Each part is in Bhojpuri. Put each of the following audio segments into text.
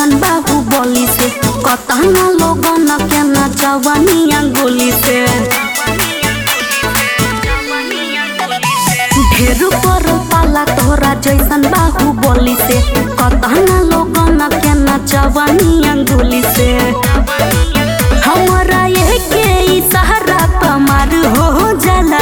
जैसन बाहु बोली से कतना लोगन के नचवनिया गोली से ढेर पर पाला तोरा जैसन बाहु बोली से कतना लोगन के नचवनिया गोली से हमरा ये के इशारा पमार हो जाला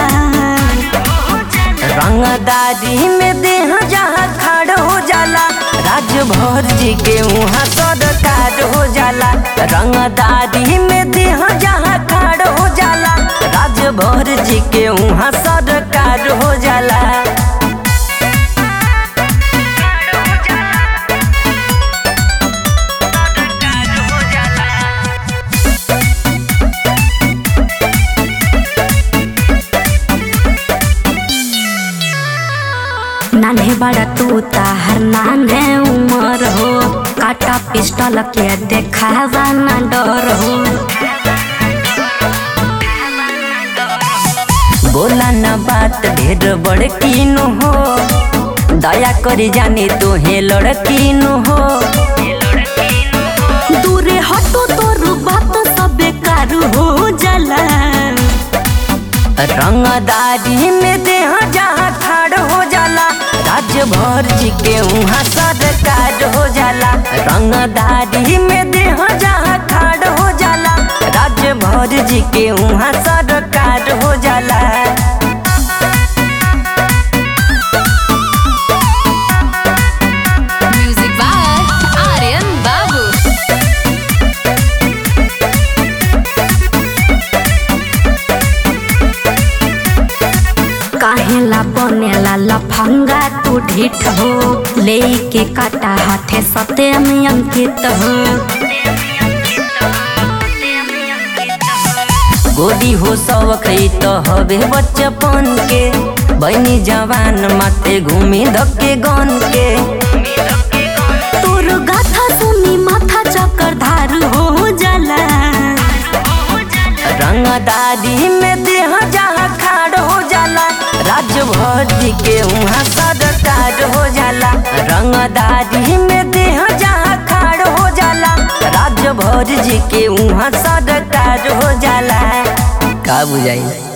रंगदारी में देह जहाँ खड़ हो जाला राजभर जी के वहाँ सरकार हो जाला रंगदारी में देह जहाँ खड़ हो जाला राजभर जी के वहाँ सरकार हो जाला नान्हे बड़ा तू ताहर नान्हे उमर हो काटा पिस्टल के देखावा ना डर हो बोला न बात ढेर बड़कीन हो दया करी जानी तोहे लड़कीन हो दूरे हटो तोर बात सब बेकार हो जाला रंगदारी में देह जहाँ ठाड़ हो जाला राजभर जी के वहाँ सरकार हो जाला रंगदारी में देह जहाँ ठाड़ हो जाला राजभर जी के वहाँ सरकार हो जाला Music by Aryan Babu. काहेला बनेला लफंगा तू ढीठ हो ले के काटा हाथे सते में अंकित हो गोरी हो सबक तो हवे बचपन के बनी जवान माथे घूमी धक्के गन के तोर गाथा सुनी माथा चक्कर धार हो जाला रंगदारी में देह जहाँ खाड़ हो जाला राजभर जी के वहाँ सरकार हो जाला रंगदारी में देह जहाँ खाड़ हो जाला राजभर जी के वहाँ सरकार हो जाला का बुझाई